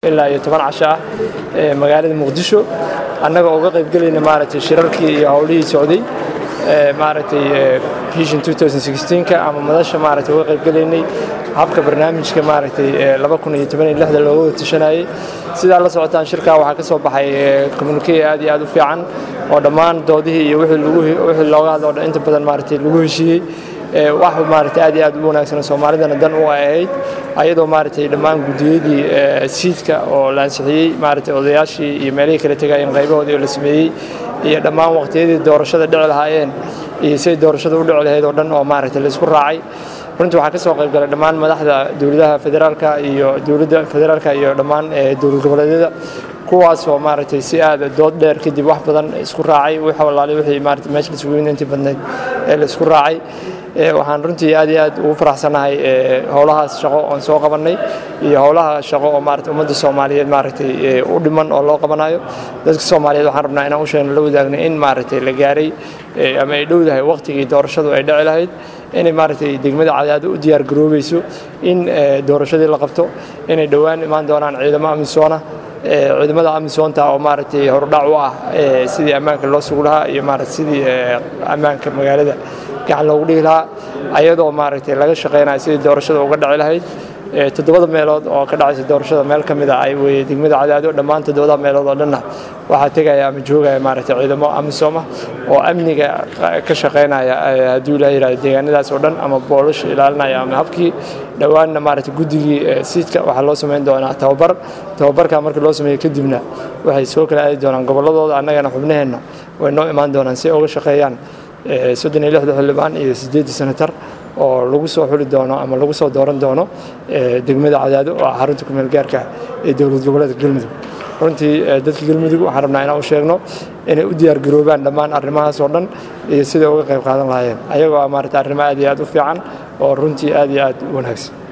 ilaa iyo toban casho ah magaalada muqdisho annagoo uga qaybgelayna maaragtay shirarkii iyo howlihii socday maaragtay vision 2016ka ama madasha maaragtay uga qaybgelaynay habka barnaamijka maaragtay laba kun iyo toban iyo lixda looga wada tashanayay sidaa la socotaan shirkaa waxaa ka soo baxay communique aad iyo aad u fiican oo dhammaan doodihii iyo wixii lagu wixii looga hadlo dhan inta badan maaragtay lagu heshiiyey wax maaragtay aad iyo aad u wanaagsan soomaalidana dan u ahayd ayadoo maaragtay dhammaan gudiyadii siidka oo la ansixiyey maaragtay odayaashii iyo meelihii kala tegayeen qaybahoodii oo la sameeyey iyo dhammaan waqtiyadii doorashada dhici lahaayeen iyo siday doorashada u dhici lahayd oo dhan oo maaragtay laisku raacay runtii waxaa ka soo qayb galay dhammaan madaxda dowladaha federaalka iyo dowladda federaalka iyo dhammaan dowlad goboleedyada kuwaas oo maaragtay si aad dood dheer kadib wax badan isku raacay wix walaalay wixii maaragtay meesha isugu yimid intii badnayd ee la isku raacay waxaan runtii aad iyo aad ugu faraxsanahay howlahaas shaqo oon soo qabannay iyo howlaha shaqo oo maaragtay ummadda soomaaliyeed maaragtay u dhiman oo loo qabanayo dadka soomaaliyeed waxaan rabnaa inaan u sheegno la wadaagno in maaragtay la gaaray ama ay dhowdahay waqtigii doorashadu ay dhici lahayd inay maaragtay degmada cadaado u diyaar garoobayso in doorashadii la qabto inay dhowaan imaan doonaan ciidamo amisoona ciidamada amisoonta oo maaragtay horudhac u ah sidii ammaanka loo sugu lahaa iyo maaragtay sidii ammaanka magaalada gacan loogu dhihi lahaa ayadoo maaragtay laga shaqaynayo sidii doorashada uga dhaci lahayd toddobada meelood oo ka dhacaysa doorashada meel ka mid a ay weye degmada cadaado dhammaan toddobada meelood oo dhanna waxaa tegaya ama joogaya maaragtay ciidamo amisooma oo amniga ka shaqaynaya hadduu ilaa yidhahdo deegaanadaas oo dhan ama boolish ilaalinaya ama habkii dhowaanna maaragtay guddigii siidka waxaa loo samayn doonaa tababar tababarka markii loo sameeyo kadibna waxay soo kala aadi doonaan gobolladooda annagana xubnaheenna way noo imaan doonaan si ay uga shaqeeyaan soddon iyo lixda xildhibaan iyo siddeedda senatar oo lagu soo xuli doono ama lagu soo dooran doono degmada cadaado oo ah xarunta kumeel gaarka ee dowlad goboleedka galmudug runtii dadka galmudug waxaan rabnaa inaan u sheegno inay u diyaar garoobaan dhammaan arrimahaas oo dhan iyo siday uga qayb qaadan lahaayeen ayagoo maaragtay arrimo aad iyo aad u fiican oo runtii aad iyo aad u wanaagsan